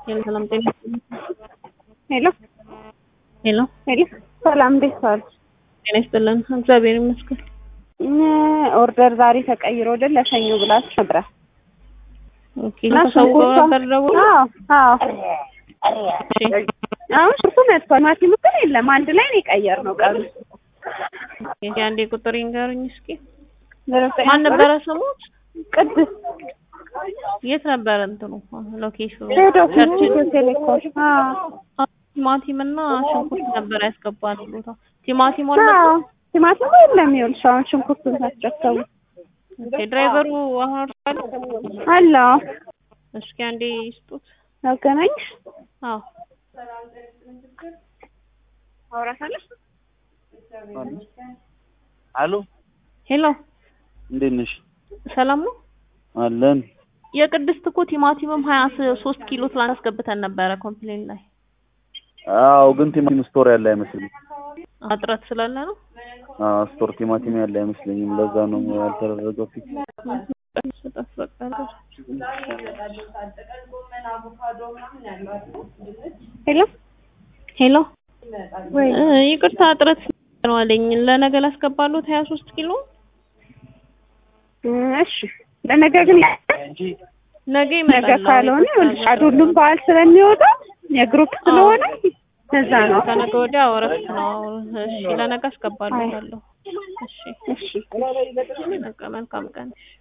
ሄሎ ሰላም ጤና ሄሎ ሄሎ ሄሎ ሰላም እንዴት ዋሉ? ጤና ይስጥልን። እግዚአብሔር ይመስገን። ኦርደር ዛሬ ተቀይሮ ወደ ለሰኞ ብላችሁ ነበረ ኦኬ ተሰውሮ ነበር ደውሎ አዎ አዎ አሁን ሽርቱ መጥቷል። ማቲሙ ግን የለም አንድ ላይ ነው የቀየርነው ቀኑ ኦኬ አንዴ ቁጥር ይንገሩኝ እስኪ። ማን ነበረ ስሙት? ቅድስት የት ነበረ እንትኑ ሎኬሽኑ? ሄዶ ቸርች ቴሌኮም አዎ ቲማቲም እና ሽንኩርት ነበር ያስገባል ቦታ ቲማቲም አለ። አዎ ቲማቲሙ የለም ይኸውልሽ አሁን ሽንኩርቱን ታስረከቡ ኦኬ ድራይቨሩ አሁን አርሷል። አለ እስኪ አንዴ ይስጡት። ያገናኝሽ አዎ አውራታለሽ አሎ ሄሎ እንዴት ነሽ? ሰላም ነው። አለን የቅድስት እኮ ቲማቲምም ሀያ ሶስት ኪሎ ትላንት አስገብተን ነበረ ኮምፕሌን ላይ አዎ፣ ግን ቲማቲም ስቶር ያለ አይመስለኝም። እጥረት ስላለ ነው። አዎ፣ ስቶር ቲማቲም ያለ አይመስለኝም። ለዛ ነው ያልተደረገው ፊት ሄሎ ሄሎ ወይ እ ይቅርታ እጥረት ነው አለኝ። ለነገ ላስገባሉት ሀያ ሶስት ኪሎ እሺ ለነገ ግን ነገ ነገ ይመጣል። ካልሆነ ይኸውልሽ ሁሉም በዓል ስለሚወጣ የግሩፕ ስለሆነ ለዛ ነው። ከነገ ወዲያ እረፍት ነው። እሺ ለነገ አስገባለታለሁ። እሺ እሺ በቃ መልካም ቀን።